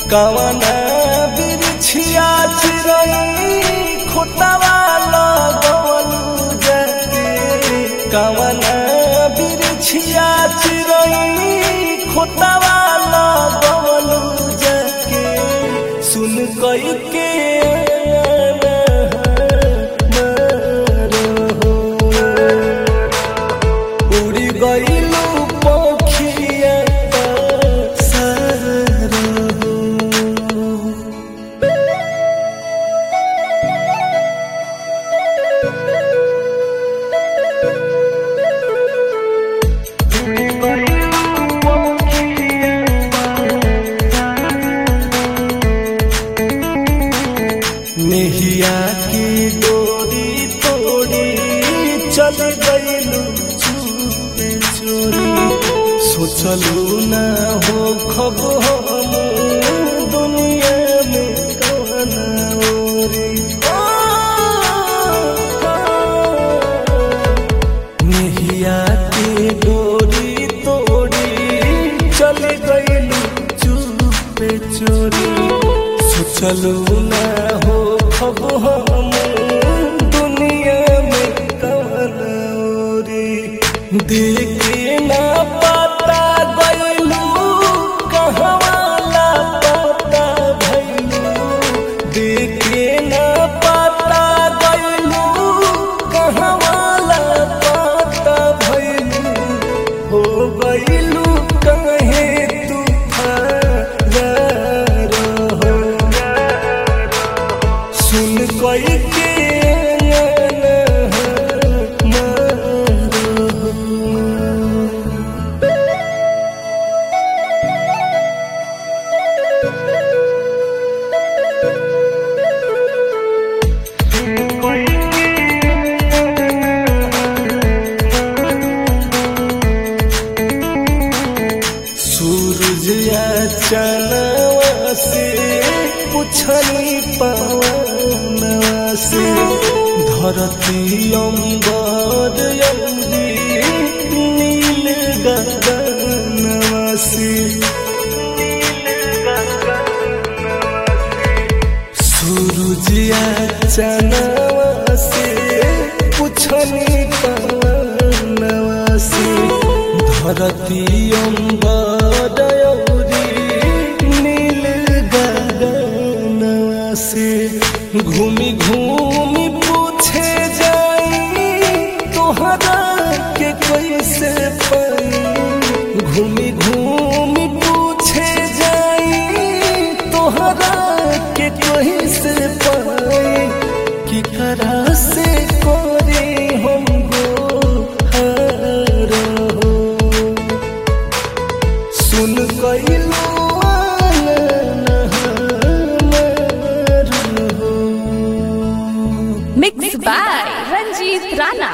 कवना बिरछिया चिरई खोतवा लगवलू जाके कवना बिरछिया चिरई खोतवा लगवलू जाके सुन कई के उड़ी गईलू पखिया सारो नेहिया की डोरी तोड़ी चल गईलू चूपे चोरी सोचलू ना हो खब हम दुनिया में कवना ओरी नेहिया की डोरी तोड़ी चल गईलू चुपे चोरी सोचलू ना हो खब हम दुनिया में कवन औरी देखे ना पता गईलू कहवाला पता भैलू देखे ना पता गईलू कहवाला पता भैलू हो गईलू कहे तू फरार हो सुन कोई के सूरज या चनवा से पुछनी पवनवा से धरती अम्बर यौरी नील गगनवा से सूरज या चनवा से पुछनी पवनवा से धरती अम्बर यौरी नील गगनवा से घूमी घूमी पूछे जाई तोहरा के कैसे पाई घूमी घूमी पूछे जाई तोहरा के कैसे पाई कि करा से कोरी हम गोहार हो सुन कैलू Mixed by Ranjit Rana.